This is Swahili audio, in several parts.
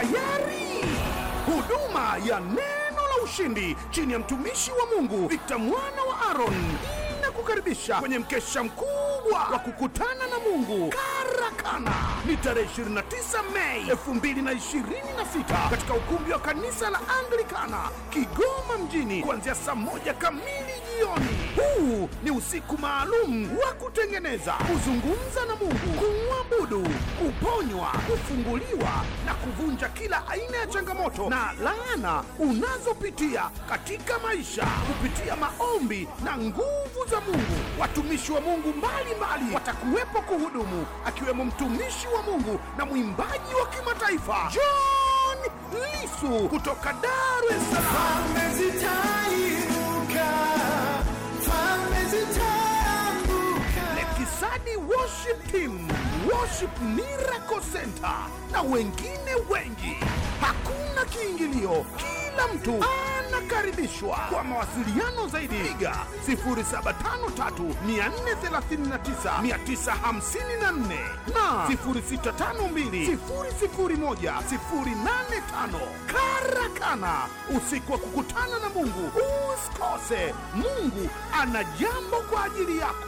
tayari. Huduma ya neno la ushindi chini ya mtumishi wa Mungu Victor mwana wa Aaron inakukaribisha kwenye mkesha mkubwa wa kukutana na Mungu Karakana. Ni tarehe 29 Mei 2026 katika ukumbi wa kanisa la Anglikana Kigoma mjini kuanzia saa moja kamili jioni. Huu ni usiku maalum wa kutengeneza, kuzungumza na Mungu, kumwabudu, kuponywa, kufunguliwa na kuvunja kila aina ya changamoto na laana unazopitia katika maisha kupitia maombi na nguvu za Mungu. Watumishi wa Mungu mbalimbali watakuwepo kuhudumu, akiwemo mtumishi wa Mungu na mwimbaji wa kimataifa John Lisu kutoka Dar es Salaam. Falme zitainuka, falme zitaanguka. Lekisani Worship Team, Worship Miracle Center na wengine wengi. Hakuna kiingilio, kila mtu anakaribishwa. Kwa mawasiliano zaidi, piga 0753 439 954 na 0652 001 085. Karakana, usiku wa kukutana na Mungu. Usikose, Mungu ana jambo kwa ajili yako.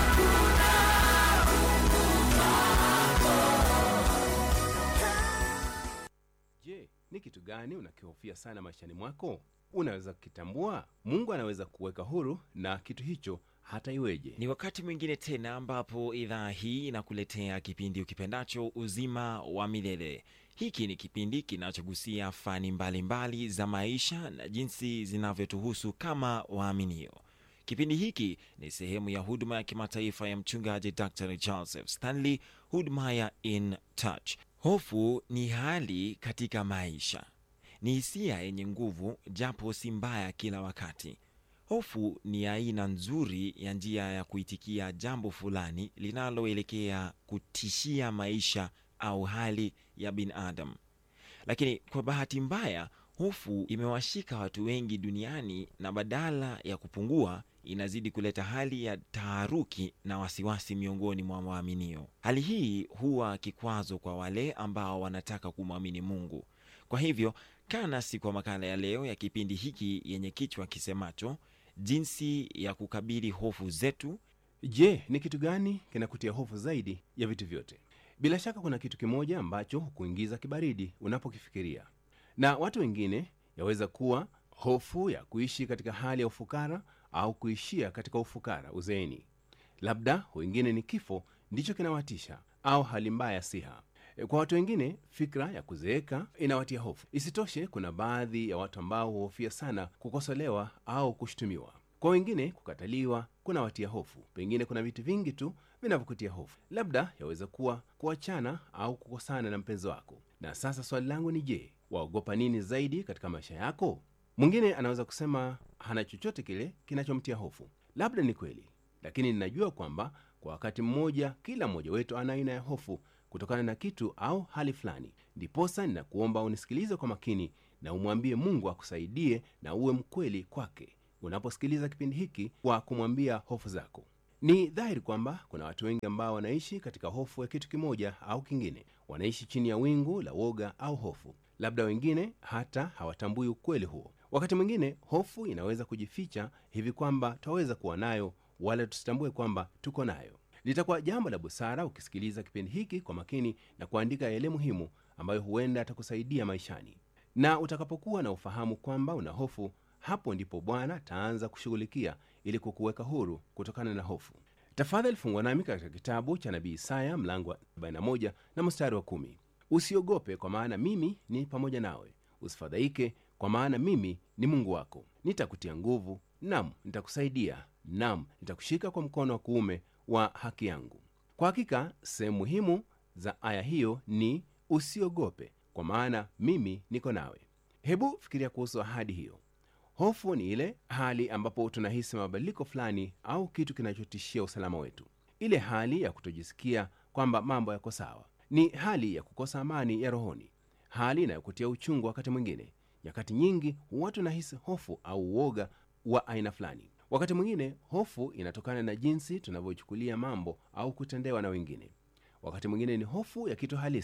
Je, ni kitu gani unakihofia sana maishani mwako? Unaweza kukitambua? Mungu anaweza kuweka huru na kitu hicho hata iweje. Ni wakati mwingine tena ambapo idhaa hii inakuletea kipindi ukipendacho uzima wa milele. Hiki ni kipindi kinachogusia fani mbalimbali mbali za maisha na jinsi zinavyotuhusu kama waaminio. Kipindi hiki ni sehemu ya huduma ya kimataifa ya mchungaji Dr Joseph Stanley, huduma ya In Touch. Hofu ni hali katika maisha, ni hisia yenye nguvu, japo si mbaya kila wakati. Hofu ni aina nzuri ya njia ya kuitikia jambo fulani linaloelekea kutishia maisha au hali ya binadamu. Lakini kwa bahati mbaya, hofu imewashika watu wengi duniani na badala ya kupungua, inazidi kuleta hali ya taharuki na wasiwasi miongoni mwa waaminio. Hali hii huwa kikwazo kwa wale ambao wanataka kumwamini Mungu. Kwa hivyo, kaa nasi kwa makala ya leo ya kipindi hiki yenye kichwa kisemacho jinsi ya kukabili hofu zetu. Je, ni kitu gani kinakutia hofu zaidi ya vitu vyote? Bila shaka kuna kitu kimoja ambacho hukuingiza kibaridi unapokifikiria, na watu wengine yaweza kuwa hofu ya kuishi katika hali ya ufukara au kuishia katika ufukara uzeeni. Labda wengine ni kifo ndicho kinawatisha au hali mbaya ya siha. E, Kwa watu wengine fikra ya kuzeeka inawatia hofu. Isitoshe, kuna baadhi ya watu ambao huhofia sana kukosolewa au kushutumiwa. Kwa wengine kukataliwa kunawatia hofu. Pengine kuna vitu vingi tu vinavyokutia hofu, labda yaweza kuwa kuachana au kukosana na mpenzi wako. Na sasa swali langu ni je, waogopa nini zaidi katika maisha yako? Mwingine anaweza kusema hana chochote kile kinachomtia hofu. Labda ni kweli, lakini ninajua kwamba kwa wakati mmoja kila mmoja wetu ana aina ya hofu kutokana na kitu au hali fulani. Ndiposa ninakuomba unisikilize kwa makini na umwambie Mungu akusaidie na uwe mkweli kwake unaposikiliza kipindi hiki kwa kumwambia hofu zako. Ni dhahiri kwamba kuna watu wengi ambao wanaishi katika hofu ya kitu kimoja au kingine. Wanaishi chini ya wingu la woga au hofu. Labda wengine hata hawatambui ukweli huo. Wakati mwingine hofu inaweza kujificha hivi kwamba twaweza kuwa nayo wala tusitambue kwamba tuko nayo. Litakuwa jambo la busara ukisikiliza kipindi hiki kwa makini na kuandika yale muhimu ambayo huenda atakusaidia maishani, na utakapokuwa na ufahamu kwamba una hofu, hapo ndipo Bwana ataanza kushughulikia ili kukuweka huru kutokana na hofu. Tafadhali fungwa nami katika kitabu cha nabii Isaya mlango wa 41 na mstari wa kumi. Usiogope, kwa maana mimi ni pamoja nawe; usifadhaike, kwa maana mimi ni Mungu wako. Nitakutia nguvu, nam nitakusaidia, nam nitakushika kwa mkono wa kuume wa haki yangu. Kwa hakika sehemu muhimu za aya hiyo ni usiogope, kwa maana mimi niko nawe. Hebu fikiria kuhusu ahadi hiyo. Hofu ni ile hali ambapo tunahisi mabadiliko fulani au kitu kinachotishia usalama wetu, ile hali ya kutojisikia kwamba mambo yako sawa. Ni hali ya kukosa amani ya rohoni, hali inayokutia uchungu. Wakati mwingine, nyakati nyingi, huwa tunahisi hofu au uoga wa aina fulani. Wakati mwingine, hofu inatokana na jinsi tunavyochukulia mambo au kutendewa na wengine. Wakati mwingine ni hofu ya kitu halisi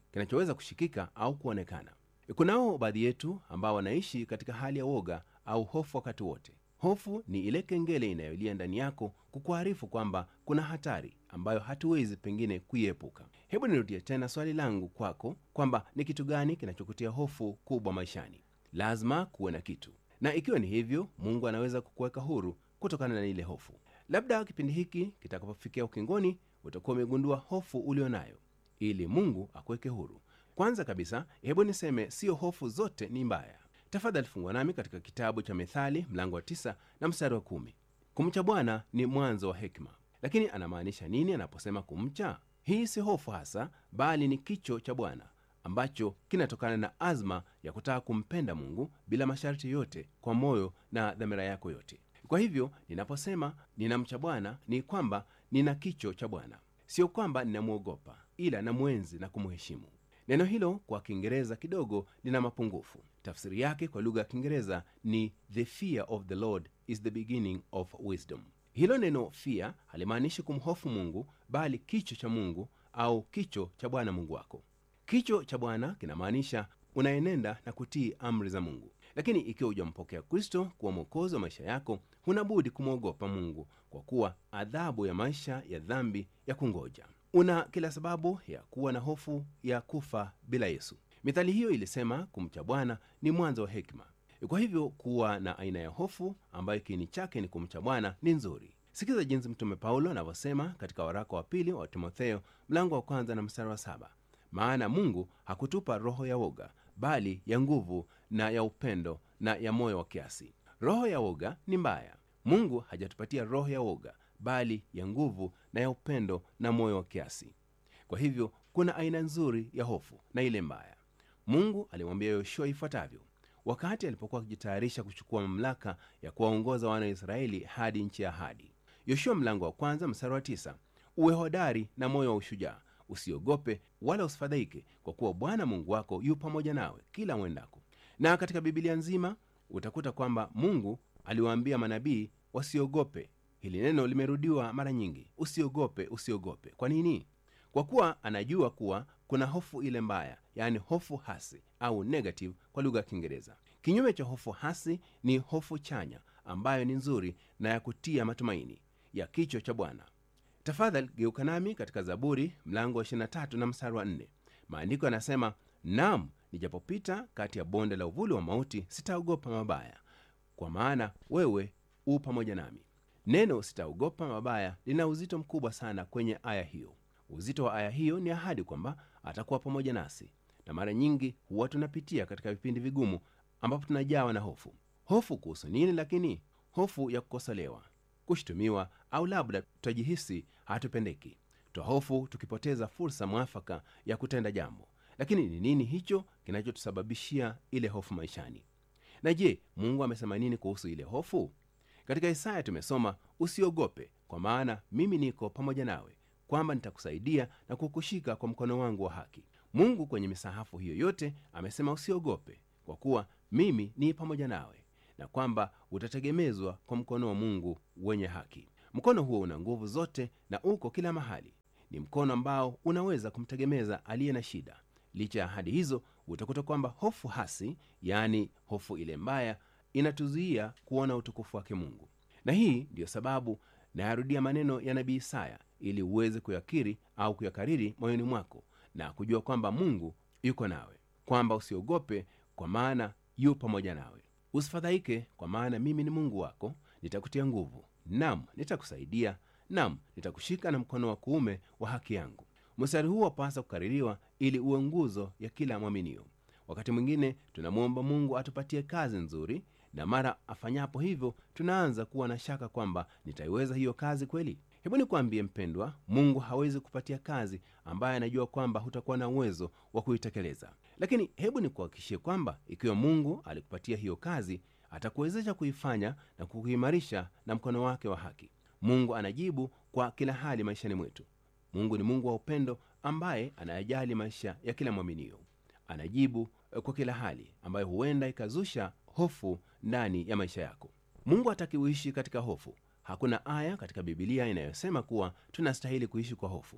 kinachoweza kushikika au kuonekana. Kunao baadhi yetu ambao wanaishi katika hali ya woga au hofu wakati wote. Hofu ni ile kengele inayolia ndani yako kukuarifu kwamba kuna hatari ambayo hatuwezi pengine kuiepuka. Hebu nirudie tena swali langu kwako kwamba ni kitu gani kinachokutia hofu kubwa maishani? Lazima kuwe na kitu, na ikiwa ni hivyo, Mungu anaweza kukuweka huru kutokana na ile hofu. Labda kipindi hiki kitakapofikia ukingoni, utakuwa umegundua hofu ulio nayo, ili Mungu akuweke huru. Kwanza kabisa, hebu niseme siyo hofu zote ni mbaya. Tafadhali fungwa nami katika kitabu cha Methali mlango wa tisa na mstari wa kumi. Kumcha Bwana ni mwanzo wa hekima. Lakini anamaanisha nini anaposema kumcha? Hii si hofu hasa, bali ni kicho cha Bwana ambacho kinatokana na azma ya kutaka kumpenda Mungu bila masharti yote, kwa moyo na dhamira yako yote. Kwa hivyo ninaposema ninamcha Bwana ni kwamba nina kicho cha Bwana, sio kwamba ninamwogopa, ila namwenzi na kumheshimu. Neno hilo kwa Kiingereza kidogo lina mapungufu. Tafsiri yake kwa lugha ya Kiingereza ni the fear of the Lord is the beginning of wisdom. Hilo neno fear halimaanishi kumhofu Mungu, bali kicho cha Mungu au kicho cha Bwana Mungu wako. Kicho cha Bwana kinamaanisha unaenenda na kutii amri za Mungu. Lakini ikiwa hujampokea Kristo kuwa mwokozi wa maisha yako, huna budi kumwogopa Mungu, kwa kuwa adhabu ya maisha ya dhambi ya kungoja. Una kila sababu ya kuwa na hofu ya kufa bila Yesu. Mithali hiyo ilisema kumcha Bwana ni mwanzo wa hekima. Kwa hivyo kuwa na aina ya hofu ambayo kiini chake ni kumcha Bwana ni nzuri. Sikiza jinsi Mtume Paulo anavyosema katika waraka wa pili wa Timotheo mlango wa kwanza na mstari wa saba maana Mungu hakutupa roho ya woga, bali ya nguvu na ya upendo na ya moyo wa kiasi. Roho ya woga ni mbaya. Mungu hajatupatia roho ya woga, bali ya nguvu na ya upendo na moyo wa kiasi. Kwa hivyo kuna aina nzuri ya hofu na ile mbaya. Mungu alimwambia Yoshua ifuatavyo wakati alipokuwa akijitayarisha kuchukua mamlaka ya kuwaongoza wana wa Israeli hadi nchi ya ahadi. Yoshua mlango wa kwanza mstari wa tisa uwe hodari na moyo wa ushujaa, usiogope wala usifadhaike, kwa kuwa Bwana Mungu wako yu pamoja nawe kila mwendako. Na katika Bibilia nzima utakuta kwamba Mungu aliwaambia manabii wasiogope. Hili neno limerudiwa mara nyingi, usiogope, usiogope. Kwa nini? Kwa kuwa anajua kuwa kuna hofu ile mbaya, yaani hofu hasi au negative kwa lugha ya Kiingereza. Kinyume cha hofu hasi ni hofu chanya, ambayo ni nzuri na ya kutia matumaini, ya kicho cha Bwana. Tafadhali geuka nami katika Zaburi mlango wa 23 na mstari wa 4. Maandiko yanasema, nam nijapopita kati ya bonde la uvuli wa mauti, sitaogopa mabaya, kwa maana wewe u pamoja nami. Neno sitaogopa mabaya lina uzito mkubwa sana kwenye aya hiyo. Uzito wa aya hiyo ni ahadi kwamba atakuwa pamoja nasi, na mara nyingi huwa tunapitia katika vipindi vigumu ambapo tunajawa na hofu. Hofu kuhusu nini? Lakini hofu ya kukosolewa, kushutumiwa, au labda tutajihisi hatupendeki. Twahofu tukipoteza fursa mwafaka ya kutenda jambo. Lakini ni nini hicho kinachotusababishia ile hofu maishani? Na je, Mungu amesema nini kuhusu ile hofu? Katika Isaya tumesoma, usiogope, kwa maana mimi niko pamoja nawe kwamba nitakusaidia na kukushika kwa mkono wangu wa haki. Mungu kwenye misahafu hiyo yote amesema usiogope, kwa kuwa mimi ni pamoja nawe, na kwamba utategemezwa kwa mkono wa Mungu wenye haki. Mkono huo una nguvu zote na uko kila mahali. Ni mkono ambao unaweza kumtegemeza aliye na shida. Licha ya ahadi hizo, utakuta kwamba hofu hasi, yaani hofu ile mbaya, inatuzuia kuona utukufu wake Mungu. Na hii ndiyo sababu nayarudia maneno ya nabii Isaya ili uweze kuyakiri au kuyakariri moyoni mwako na kujua kwamba Mungu yuko nawe, kwamba usiogope, kwa maana yu pamoja nawe. Usifadhaike, kwa maana mimi ni Mungu wako, nitakutia nguvu, nam nitakusaidia, nam nitakushika na mkono wa kuume wa haki yangu. Mstari huu wapasa kukaririwa ili uwe nguzo ya kila mwaminio. Wakati mwingine tunamwomba Mungu atupatie kazi nzuri, na mara afanyapo hivyo tunaanza kuwa na shaka kwamba nitaiweza hiyo kazi kweli? Hebu nikwambie mpendwa, Mungu hawezi kupatia kazi ambaye anajua kwamba hutakuwa na uwezo wa kuitekeleza. Lakini hebu nikuhakikishie kwamba ikiwa Mungu alikupatia hiyo kazi, atakuwezesha kuifanya na kukuimarisha na mkono wake wa haki. Mungu anajibu kwa kila hali maishani mwetu. Mungu ni Mungu wa upendo ambaye anayajali maisha ya kila mwaminio. Anajibu kwa kila hali ambayo huenda ikazusha hofu ndani ya maisha yako. Mungu hataki uishi katika hofu. Hakuna aya katika Bibilia inayosema kuwa tunastahili kuishi kwa hofu.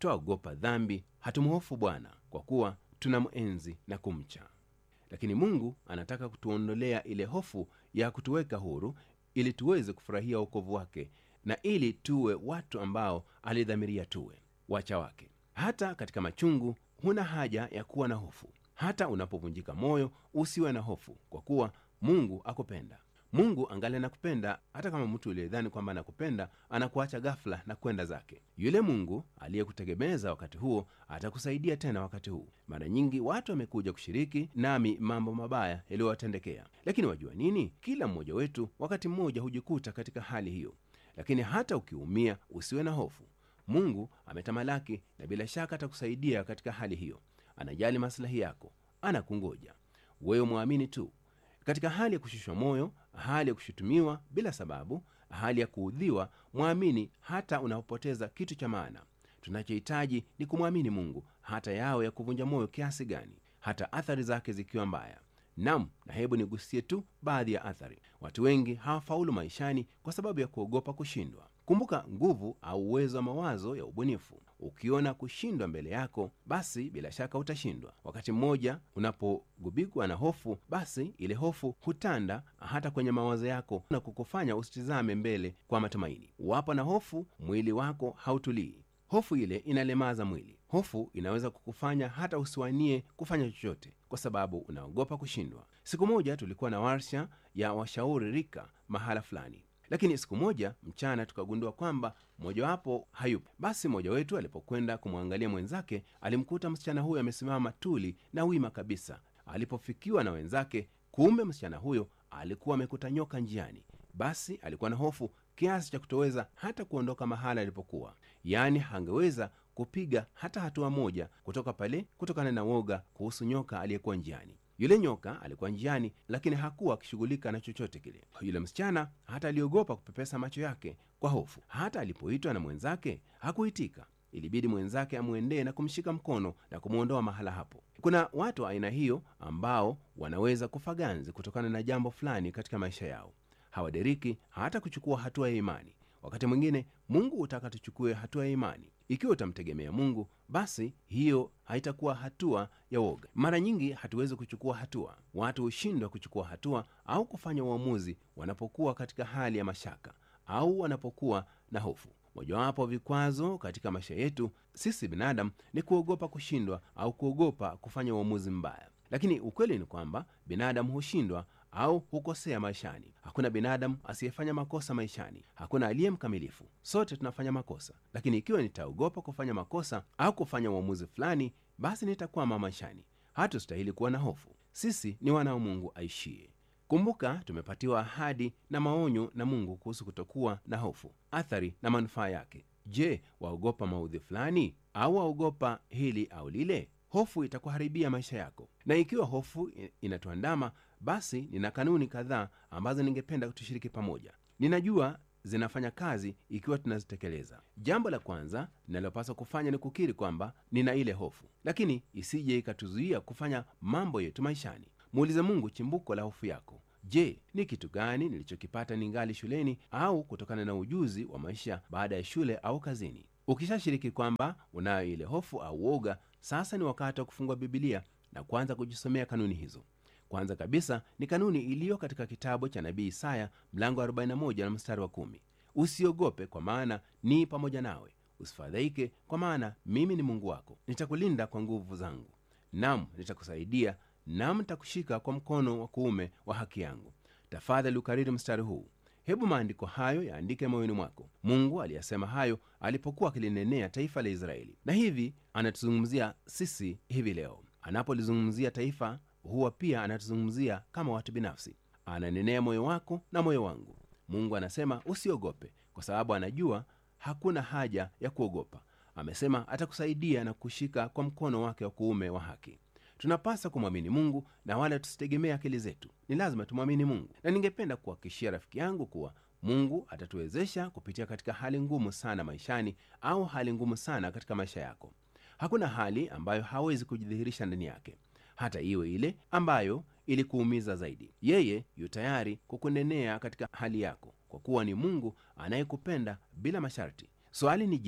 twaogopa dhambi hatumhofu bwana kwa kuwa tunamwenzi na kumcha lakini mungu anataka kutuondolea ile hofu ya kutuweka huru ili tuweze kufurahia wokovu wake na ili tuwe watu ambao alidhamiria tuwe wacha wake hata katika machungu huna haja ya kuwa na hofu hata unapovunjika moyo usiwe na hofu kwa kuwa mungu akupenda mungu angali anakupenda hata kama mtu uliyedhani kwamba anakupenda anakuacha ghafula na kwenda zake yule mungu aliyekutegemeza wakati huo atakusaidia tena wakati huu mara nyingi watu wamekuja kushiriki nami mambo mabaya yaliyowatendekea lakini wajua nini kila mmoja wetu wakati mmoja hujikuta katika hali hiyo lakini hata ukiumia usiwe na hofu mungu ametamalaki na bila shaka atakusaidia katika hali hiyo anajali maslahi yako anakungoja wewe mwamini tu katika hali ya kushushwa moyo hali ya kushutumiwa bila sababu hali ya kuudhiwa mwamini hata unapopoteza kitu cha maana tunachohitaji ni kumwamini mungu hata yawe ya kuvunja moyo kiasi gani hata athari zake zikiwa mbaya nam na hebu nigusie tu baadhi ya athari watu wengi hawafaulu maishani kwa sababu ya kuogopa kushindwa kumbuka nguvu au uwezo wa mawazo ya ubunifu ukiona kushindwa mbele yako basi bila shaka utashindwa wakati mmoja unapogubikwa na hofu basi ile hofu hutanda hata kwenye mawazo yako na kukufanya usitizame mbele kwa matumaini wapo na hofu mwili wako hautulii hofu ile inalemaza mwili hofu inaweza kukufanya hata usiwanie kufanya chochote kwa sababu unaogopa kushindwa siku moja tulikuwa na warsha ya washauri rika mahala fulani lakini siku moja mchana tukagundua kwamba mmojawapo hayupo basi mmoja wetu alipokwenda kumwangalia mwenzake alimkuta msichana huyo amesimama tuli na wima kabisa alipofikiwa na wenzake kumbe msichana huyo alikuwa amekuta nyoka njiani basi alikuwa na hofu kiasi cha kutoweza hata kuondoka mahala alipokuwa yaani hangeweza kupiga hata hatua moja kutoka pale kutokana na woga kuhusu nyoka aliyekuwa njiani yule nyoka alikuwa njiani lakini hakuwa akishughulika na chochote kile yule msichana hata aliogopa kupepesa macho yake kwa hofu hata alipoitwa na mwenzake hakuitika ilibidi mwenzake amwendee na kumshika mkono na kumwondoa mahala hapo kuna watu wa aina hiyo ambao wanaweza kufa ganzi kutokana na jambo fulani katika maisha yao hawaderiki hata kuchukua hatua ya imani wakati mwingine mungu hutaka tuchukue hatua ya imani ikiwa utamtegemea mungu basi hiyo haitakuwa hatua ya woga mara nyingi hatuwezi kuchukua hatua watu hushindwa kuchukua hatua au kufanya uamuzi wanapokuwa katika hali ya mashaka au wanapokuwa na hofu mojawapo wa vikwazo katika maisha yetu sisi binadamu ni kuogopa kushindwa au kuogopa kufanya uamuzi mbaya lakini ukweli ni kwamba binadamu hushindwa au hukosea maishani hakuna binadamu asiyefanya makosa maishani hakuna aliye mkamilifu sote tunafanya makosa lakini ikiwa nitaogopa kufanya makosa au kufanya uamuzi fulani basi nitakwama maishani hatustahili kuwa na hofu sisi ni wana wa mungu aishie kumbuka tumepatiwa ahadi na maonyo na mungu kuhusu kutokuwa na hofu athari na manufaa yake je waogopa maudhi fulani au waogopa hili au lile hofu itakuharibia maisha yako na ikiwa hofu inatuandama basi nina kanuni kadhaa ambazo ningependa tushiriki pamoja ninajua zinafanya kazi ikiwa tunazitekeleza jambo la kwanza linalopaswa kufanya ni kukiri kwamba nina ile hofu lakini isije ikatuzuia kufanya mambo yetu maishani muulize mungu chimbuko la hofu yako je ni kitu gani nilichokipata ningali shuleni au kutokana na ujuzi wa maisha baada ya shule au kazini ukishashiriki kwamba unayo ile hofu au woga sasa ni wakati wa kufungua bibilia na kuanza kujisomea kanuni hizo kwanza kabisa ni kanuni iliyo katika kitabu cha nabii isaya mlango 41 na mstari wa 1 usiogope kwa maana ni pamoja nawe usifadhaike kwa maana mimi ni mungu wako nitakulinda kwa nguvu zangu nam nitakusaidia nam nitakushika kwa mkono wa kuume wa haki yangu tafadhali ukariri mstari huu hebu maandiko hayo yaandike moyoni mwako mungu aliyasema hayo alipokuwa akilinenea taifa la israeli na hivi anatuzungumzia sisi hivi leo anapolizungumzia taifa huwa pia anatuzungumzia kama watu binafsi ananenea moyo wako na moyo wangu mungu anasema usiogope kwa sababu anajua hakuna haja ya kuogopa amesema atakusaidia na kushika kwa mkono wake wa kuume wa haki tunapasa kumwamini mungu na wala tusitegemea akili zetu ni lazima tumwamini mungu na ningependa kuhakikishia rafiki yangu kuwa mungu atatuwezesha kupitia katika hali ngumu sana maishani au hali ngumu sana katika maisha yako hakuna hali ambayo hawezi kujidhihirisha ndani yake hata iwe ile ambayo ilikuumiza zaidi yeye yu tayari kukunenea katika hali yako kwa kuwa ni mungu anayekupenda bila masharti swali ni je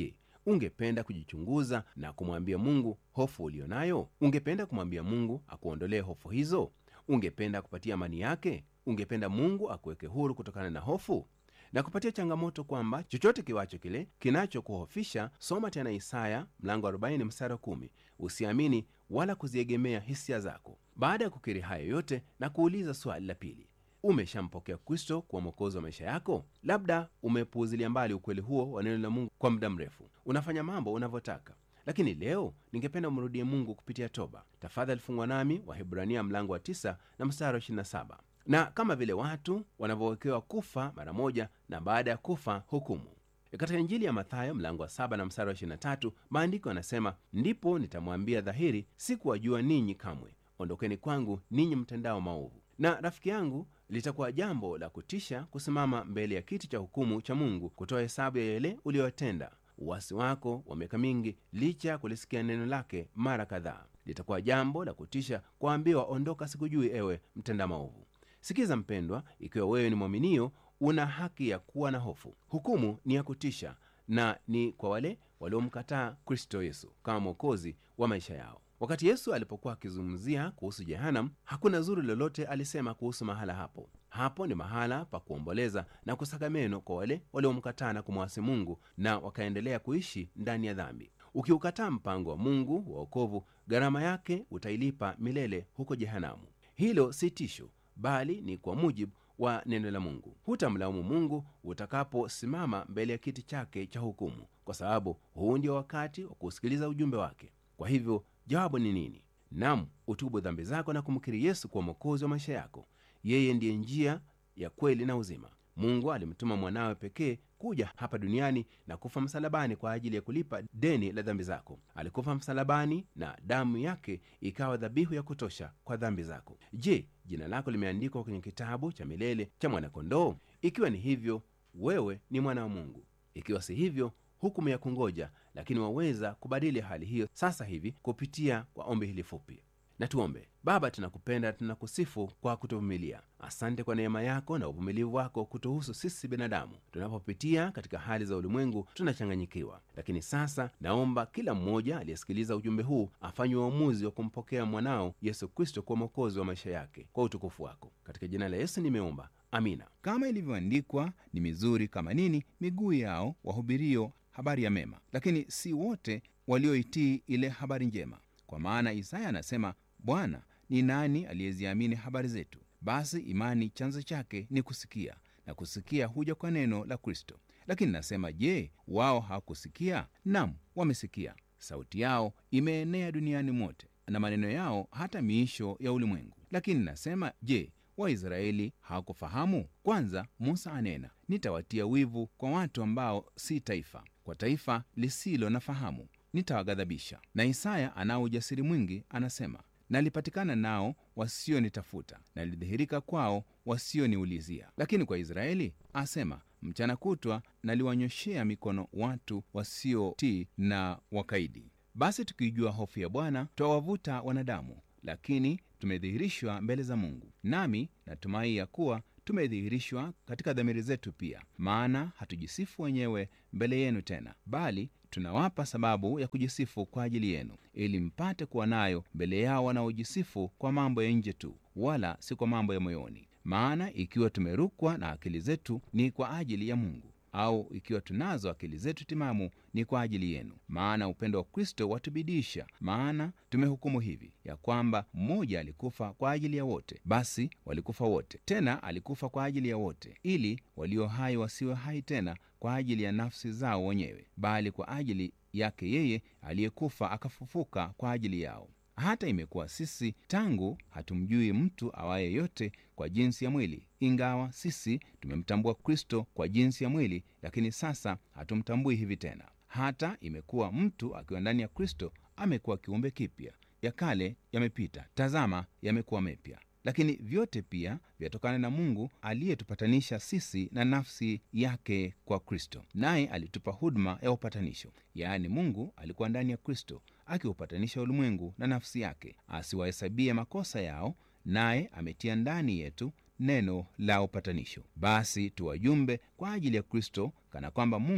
ungependa kujichunguza na kumwambia mungu hofu ulio nayo ungependa kumwambia mungu akuondolee hofu hizo ungependa kupatia amani yake ungependa mungu akuweke huru kutokana na hofu na kupatia changamoto kwamba chochote kiwacho kile kinachokuhofisha soma tena isaya mlango 40 mstari wa 10 usiamini wala kuziegemea hisia zako baada ya kukiri hayo yote na kuuliza swali la pili umeshampokea kristo kuwa mwokozi wa maisha yako labda umepuuzilia mbali ukweli huo wa neno la mungu kwa muda mrefu unafanya mambo unavyotaka lakini leo ningependa umrudie mungu kupitia toba tafadhali fungwa nami wahibrania mlango wa 9 na mstari wa 27 na kama vile watu wanavyowekewa kufa mara moja na baada ya kufa hukumu katika injili ya mathayo mlango wa 7 na mstari wa 23 maandiko yanasema ndipo nitamwambia dhahiri sikuwajua ninyi kamwe ondokeni kwangu ninyi mtendao maovu na rafiki yangu litakuwa jambo la kutisha kusimama mbele ya kiti cha hukumu cha mungu kutoa hesabu ya yale uliyotenda uwasi wako wa miaka mingi licha ya kulisikia neno lake mara kadhaa litakuwa jambo la kutisha kuambiwa ondoka sikujui ewe mtenda maovu sikiza mpendwa ikiwa wewe ni mwaminio una haki ya kuwa na hofu hukumu ni ya kutisha na ni kwa wale waliomkataa kristo yesu kama mwokozi wa maisha yao wakati yesu alipokuwa akizungumzia kuhusu jehanam hakuna zuri lolote alisema kuhusu mahala hapo hapo ni mahala pa kuomboleza na kusaka meno kwa wale waliomkataa na kumwasi mungu na wakaendelea kuishi ndani ya dhambi ukiukataa mpango wa mungu wa okovu gharama yake utailipa milele huko jehanamu hilo si tisho bali ni kwa mujibu wa neno la mungu hutamlaumu mungu utakaposimama mbele ya kiti chake cha hukumu kwa sababu huu ndio wakati wa kusikiliza ujumbe wake kwa hivyo jawabu ni nini nam utubu dhambi zako na kumkiri yesu kuwa mwokozi wa maisha yako yeye ndiye njia ya kweli na uzima mungu alimtuma mwanawe pekee kuja hapa duniani na kufa msalabani kwa ajili ya kulipa deni la dhambi zako alikufa msalabani na damu yake ikawa dhabihu ya kutosha kwa dhambi zako je jina lako limeandikwa kwenye kitabu cha milele cha mwanakondoo ikiwa ni hivyo wewe ni mwana wa mungu ikiwa si hivyo hukumu ya kungoja lakini waweza kubadili hali hiyo sasa hivi kupitia kwa ombi hili fupi na tuombe baba tunakupenda tunakusifu kwa kutuvumilia asante kwa neema yako na uvumilivu wako kutuhusu sisi binadamu tunapopitia katika hali za ulimwengu tunachanganyikiwa lakini sasa naomba kila mmoja aliyesikiliza ujumbe huu afanye uamuzi wa kumpokea mwanao yesu kristo kuwa mwokozi wa maisha yake kwa utukufu wako katika jina la yesu nimeomba amina kama ilivyoandikwa ni mizuri kama nini miguu yao wahubirio habari ya mema lakini si wote walioitii ile habari njema kwa maana isaya anasema bwana ni nani aliyeziamini habari zetu basi imani chanzo chake ni kusikia na kusikia huja kwa neno la kristo lakini nasema je wao hawakusikia nam wamesikia sauti yao imeenea duniani mote na maneno yao hata miisho ya ulimwengu lakini nasema je waisraeli hawakufahamu kwanza musa anena nitawatia wivu kwa watu ambao si taifa kwa taifa lisilo na fahamu nitawaghadhabisha na isaya anao ujasiri mwingi anasema nalipatikana nao wasionitafuta nalidhihirika kwao wasioniulizia lakini kwa israeli asema mchana kutwa naliwanyoshea mikono watu wasiotii na wakaidi basi tukijua hofu ya bwana twawavuta wanadamu lakini tumedhihirishwa mbele za mungu nami natumai ya kuwa tumedhihirishwa katika dhamiri zetu pia maana hatujisifu wenyewe mbele yenu tena bali tunawapa sababu ya kujisifu kwa ajili yenu ili mpate kuwa nayo mbele yao wanaojisifu kwa mambo ya nje tu wala si kwa mambo ya moyoni maana ikiwa tumerukwa na akili zetu ni kwa ajili ya mungu au ikiwa tunazo akili zetu timamu ni kwa ajili yenu maana upendo wa kristo watubidisha maana tumehukumu hivi ya kwamba mmoja alikufa kwa ajili ya wote basi walikufa wote tena alikufa kwa ajili ya wote ili walio hai wasiwe hai tena kwa ajili ya nafsi zao wenyewe bali kwa ajili yake yeye aliyekufa akafufuka kwa ajili yao hata imekuwa sisi tangu hatumjui mtu awaye yote kwa jinsi ya mwili ingawa sisi tumemtambua kristo kwa jinsi ya mwili lakini sasa hatumtambui hivi tena hata imekuwa mtu akiwa ndani ya kristo amekuwa kiumbe kipya ya kale yamepita tazama yamekuwa mepya lakini vyote pia vyatokana na mungu aliyetupatanisha sisi na nafsi yake kwa kristo naye alitupa huduma ya upatanisho yaani mungu alikuwa ndani ya kristo akiupatanisha ulimwengu na nafsi yake asiwahesabie makosa yao naye ametia ndani yetu neno la upatanisho basi tuwajumbe kwa ajili ya kristo kana kwamba mungu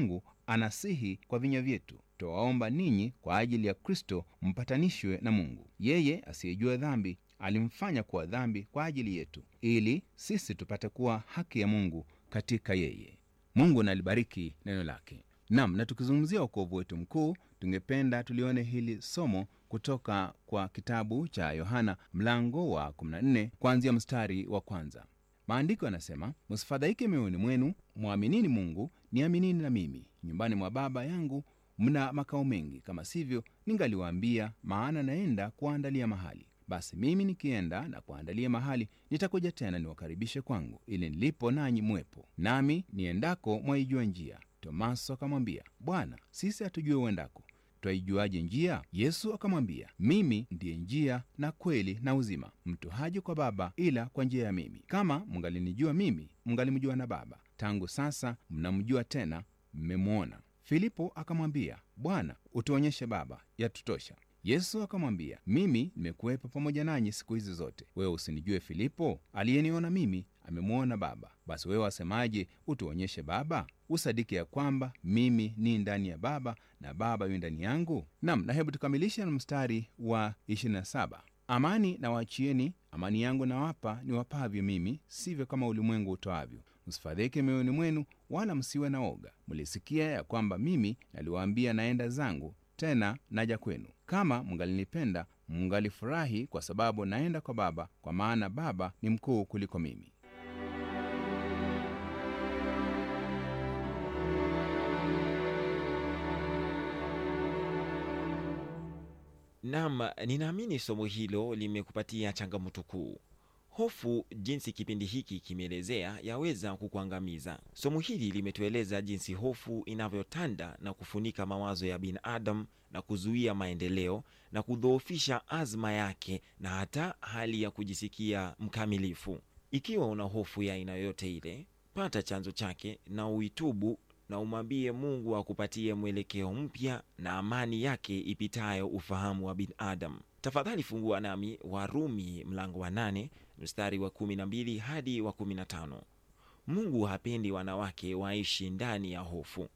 anasihi kwa vinywa vyetu twawaomba ninyi kwa ajili ya kristo mpatanishwe na mungu yeye asiyejua dhambi alimfanya kuwa dhambi kwa ajili yetu ili sisi tupate kuwa haki ya mungu katika yeye mungu nalibariki neno lake nam na tukizungumzia ukovu wetu mkuu tungependa tulione hili somo kutoka kwa kitabu cha yohana mlango wa 14 kuanzia mstari wa kwanza maandiko yanasema msifadhaike mioyoni mwenu mwaminini mungu niaminini na mimi nyumbani mwa baba yangu mna makao mengi kama sivyo ningaliwaambia maana naenda kuwaandalia mahali basi mimi nikienda na kuandalia mahali nitakuja tena niwakaribishe kwangu ili nilipo nanyi mwepo nami niendako mwaijua njia tomaso akamwambia bwana sisi hatujue uendako twaijuaje njia yesu akamwambia mimi ndiye njia na kweli na uzima mtu haji kwa baba ila kwa njia ya mimi kama mngalinijua mimi mngalimjua na baba tangu sasa mnamjua tena mmemwona filipo akamwambia bwana utuonyeshe baba yatutosha yesu akamwambia mimi nimekuwepo pamoja nanyi siku hizi zote wewe usinijue filipo aliyeniona mimi amemwona baba basi wewe wasemaje utuonyeshe baba usadiki ya kwamba mimi ni ndani ya baba na baba yu ndani yangu nam na hebu tukamilishe na mstari wa 27 amani na waachieni amani yangu nawapa niwapavyo mimi sivyo kama ulimwengu utoavyo msifadhike mioyoni mwenu wala msiwe na oga mlisikia ya kwamba mimi naliwaambia naenda zangu tena naja kwenu kama mngalinipenda mngalifurahi kwa sababu naenda kwa baba kwa maana baba ni mkuu kuliko mimi Naam, ninaamini somo hilo limekupatia changamoto kuu. Hofu, jinsi kipindi hiki kimeelezea, yaweza kukuangamiza. Somo hili limetueleza jinsi hofu inavyotanda na kufunika mawazo ya binadamu na kuzuia maendeleo na kudhoofisha azma yake na hata hali ya kujisikia mkamilifu. Ikiwa una hofu ya aina yoyote ile, pata chanzo chake na uitubu na umwambie Mungu akupatie mwelekeo mpya na amani yake ipitayo ufahamu wa binadamu. Tafadhali fungua nami Warumi mlango wa nane mstari wa kumi na mbili hadi wa kumi na tano. Mungu hapendi wanawake waishi ndani ya hofu.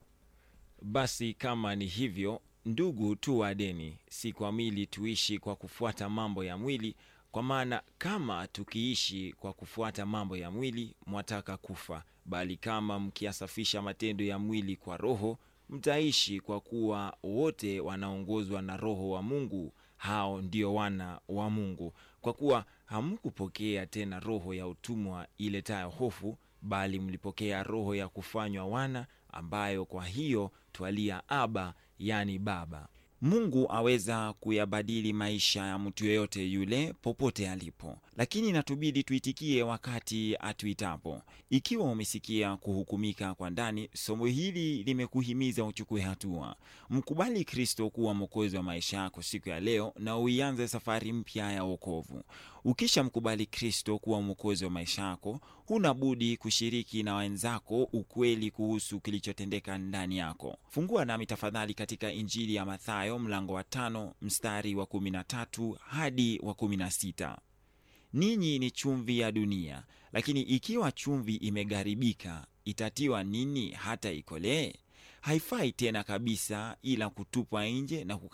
Basi kama ni hivyo, ndugu, tu wadeni, si kwa mwili tuishi kwa kufuata mambo ya mwili, kwa maana kama tukiishi kwa kufuata mambo ya mwili, mwataka kufa, bali kama mkiyasafisha matendo ya mwili kwa Roho, mtaishi, kwa kuwa wote wanaongozwa na Roho wa Mungu, hao ndio wana wa Mungu. Kwa kuwa hamkupokea tena roho ya utumwa iletayo hofu, bali mlipokea roho ya kufanywa wana, ambayo kwa hiyo twalia Aba, yani Baba. Mungu aweza kuyabadili maisha ya mtu yeyote yule popote alipo, lakini inatubidi tuitikie wakati atuitapo. Ikiwa umesikia kuhukumika kwa ndani, somo hili limekuhimiza uchukue hatua. Mkubali Kristo kuwa mwokozi wa maisha yako siku ya leo na uianze safari mpya ya wokovu. Ukisha mkubali Kristo kuwa mwokozi wa maisha yako, huna budi kushiriki na wenzako ukweli kuhusu kilichotendeka ndani yako. Fungua nami tafadhali katika Injili ya Mathayo mlango wa tano mstari wa kumi na tatu hadi wa kumi na sita. Ninyi ni chumvi ya dunia, lakini ikiwa chumvi imegaribika, itatiwa nini hata ikolee? Haifai tena kabisa, ila kutupwa nje na